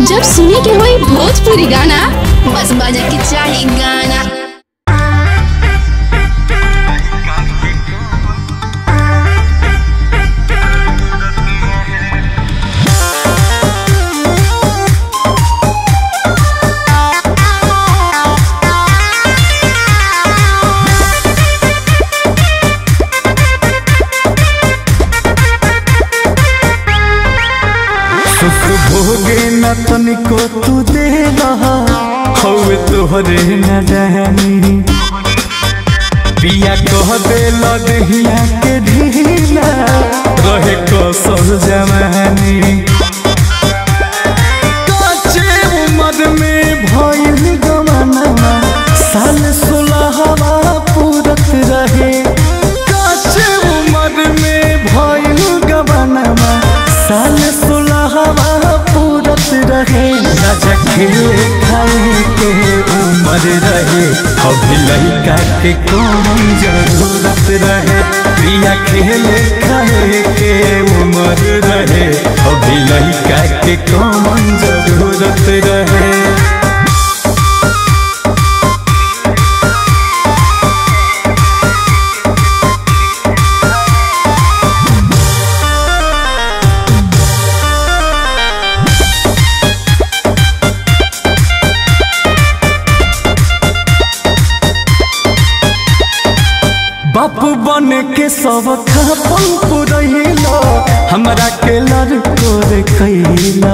जब सुने के होई भोजपुरी गाना बस बजे के चाही गाना सुख भोगे न तनिको तू दे हवे तोहरे न रहनी पिया कह दे लदहिया के ढीला रहे कसर जवानी काचे उम्र में भइल गमनवा साल सोलहवा पूरत रहे काचे उम्र में भइल गमनवा साल सोलहवा पूरत रहे राजा खेले खाए के उम्र रहे अभी लड़का के कौन जरूरत रहे प्रिया खेले खाए के उम्र रहे अभी लड़का के कौन जरूरत रहे बाप बन के सब खापन पुरैला हमरा के लड़को रे कैला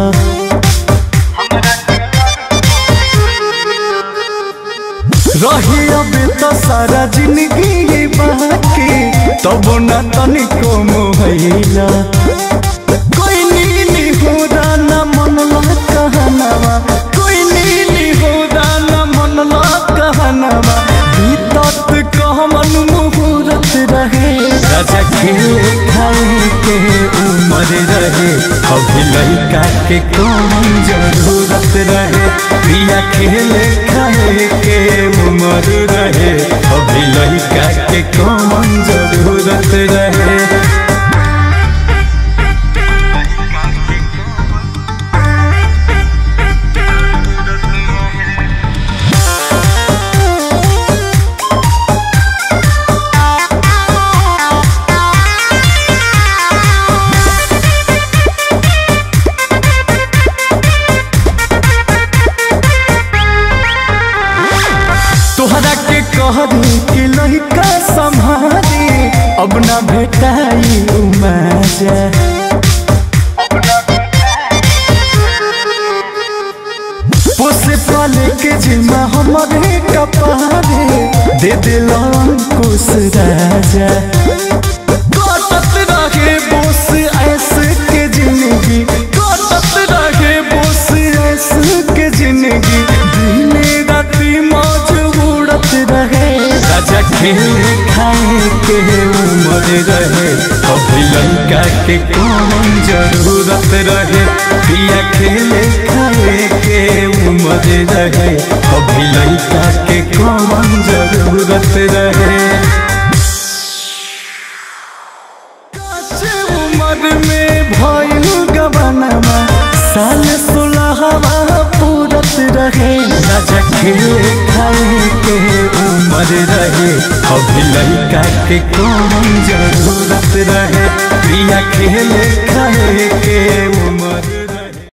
रही अबे तो सारा जिंदगी बाकी तब न तनिको मोहैला कोई नीली हो न मनला कहनवा कोई नीली हो न मनला कहनवा बीतत कहमन मुहूर्त रहे राजा खेले खाए के उम्र रहे अभी लड़का के कौन जरूरत रहे प्रिया खेले खाए के उम्र रहे अभी लड़का के कौन जरूरत रहे तोहरा के कहरी कि लड़का संभारी अब ना भेटाई मजा पोसे पाले के जिम्मा हमारे कपारे दे दिल अंकुश राजा कटत रहे बोस ऐसे के जिंदगी कटत रहे बोस ऐसे के जिंदगी दिने राती मौज उड़त रहे राजा खेले खाए के उम्र रहे अभी लड़का के कौन जरूरत रहे पिया खेले खाए के उम्र रहे अभी लड़का के कौन जरूरत रहे काचे उम्र में भइल गबनमा साल सोलहवा पूरत रहे राजा खेले खाए के उम्र रहे अभी लड़का के कौन जरूरत रहे प्रिया खेले खाए के उम्र